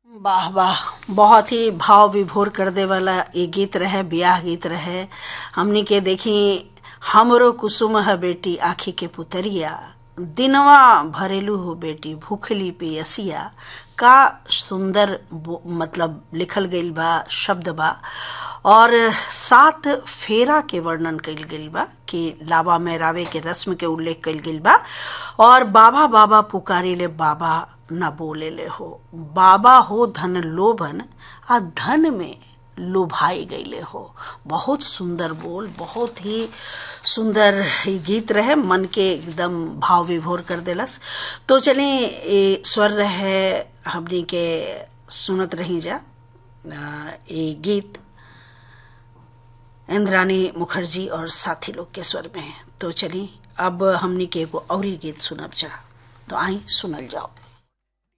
वाह वाह बहुत ही भाव विभोर कर दे वाला ये गीत रहे ब्याह गीत रहे हमनी के देखी हमरो कुसुम है बेटी आखी के पुतरिया दिनवा भरेलू हो बेटी भूखली पियसिया का सुंदर मतलब लिखल गईल बा शब्द बा और सात फेरा के वर्णन कईल गईल बा कि लावा मेहरावे के रस्म के उल्लेख कईल गईल बा और बाबा बाबा पुकारी ले बाबा न बोले ले हो बाबा हो धन लोभन आ धन में लुभाई गईले हो बहुत सुंदर बोल बहुत ही सुंदर गीत रहे मन के एकदम भाव विभोर कर देलस तो चलिए स्वर रहे हमनी के सुनत रही जा ये गीत इंद्रानी मुखर्जी और साथी लोग के स्वर में तो चलिए अब हमनी के एगो और गीत सुनब जा तो आई सुनल जाओ